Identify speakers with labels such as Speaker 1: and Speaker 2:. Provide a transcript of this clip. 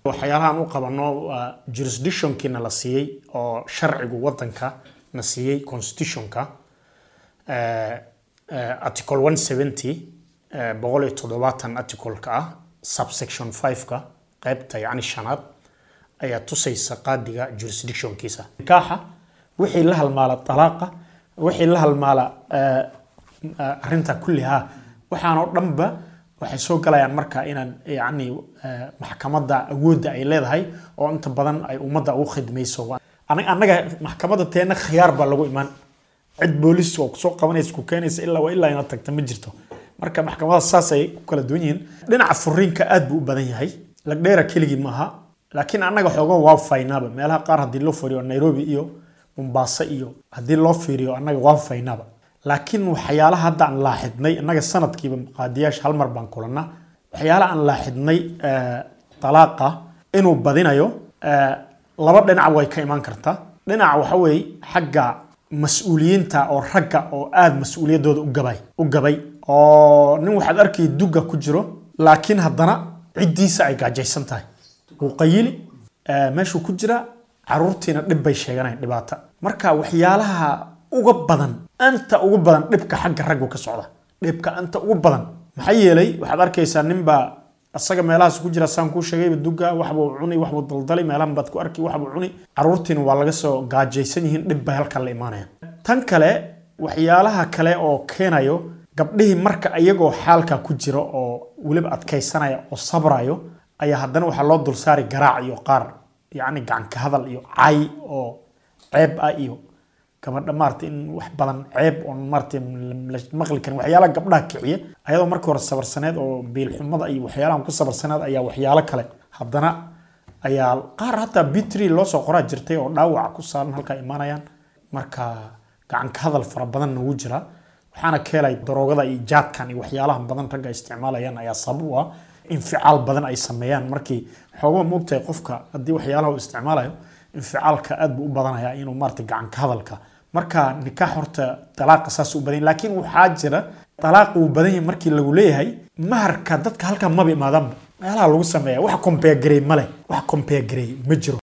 Speaker 1: waxyaalahaan u qabano waa jurisdictionkiina la siiyey oo sharcigu wadanka na siiyey constitutionka article one seventy boqol iyo toddobaatan articleka ah subsection five-ka qaybta yacni shanaad ayaa tusaysa qaadiga jurisdictionkiisa nikaaxa wixii la halmaala talaaqa wixii la halmaala arrinta kullihaa waxaan oo dhanba waxay soo galayaan marka inaan yacni maxkamadda awoodda ay leedahay oo inta badan ay ummadda ugu khidmayso annaga maxkamadda teena khiyaar baa lagu imaan cid boolis oo kusoo qabanaysa ku keenaysa ilaa waa ilaa inaad tagta ma jirto marka maxkamadaha saas ay ku kala duwan yihiin dhinaca furiinka aad buu u badan yahay lagdheera keligii maaha laakiin annaga xoogan waa faynaaba meelaha qaar haddii loo fiiriyo nairobi iyo mombasa iyo haddii loo fiiriyo annaga waa faynaaba laakiin waxyaalaha hadda aan laaxidnay innaga sanadkiiba qaadiyaasha hal mar baan kulanaa waxyaalaha aan laaxidnay talaaqa inuu badinayo laba dhinac way ka imaan kartaa dhinaca waxa weeye xagga mas-uuliyiinta oo ragga oo aada mas-uuliyaddooda u gabay u gabay oo nin waxaad arkay dugga ku jiro laakiin haddana ciddiisa ay gaajaysan tahay wuu qayili meeshuu ku jira caruurtiina dhib bay sheeganayan dhibaato marka waxyaalaha uga badan anta ugu badan dhibka xagga raggu ka socda dhibka anta ugu badan maxaa yeelay waxaad arkaysaa ninbaa asaga meelahaas ku jira saan kuu sheegayba duga waxbuu cuni waxbuu daldalay meelahan baad ku arki waxbuu cuni caruurtiina waa laga soo gaajaysan yihiin dhib bay halkan la imaanayaan tan kale waxyaalaha kale oo keenayo gabdhihii marka iyagoo xaalka ku jira oo weliba adkaysanaya oo sabrayo ayaa haddana waxaa loo dulsaari garaac iyo qaar yacni gacanka hadal iyo cay oo ceeb ah iyo gabadha maarata in wax badan ceeb oon maarata maqli karin waxyaalaha gabdhaha kiciya ayadoo markii hore sabarsaneed oo biilxumada iyo waxyaalahan ku sabarsaneed ayaa waxyaalo kale haddana ayaa qaar hataa bitri loo soo qoraa jirtay oo dhaawaca ku saaran halkaa imaanayaan marka gacanka hadal fara badan nagu jira waxaana keelay daroogada iyo jaadkan iyo waxyaalaha badan ragga isticmaalayaan ayaa sabab u ah inficaal badan ay sameeyaan markii xoogaa moogtahay qofka haddii waxyaalaha uu isticmaalayo inficaalka aad buu u badanaya inuu maarata gacanka hadalka marka nikaax horta dalaaqa saas u badan laakiin waxaa jira dalaaq uu badan yahay markii lagu leeyahay maharka dadka halkan maba imaadaanba meelaha lagu sameeya wax kombeegarey male wax kombeegarey ma jiro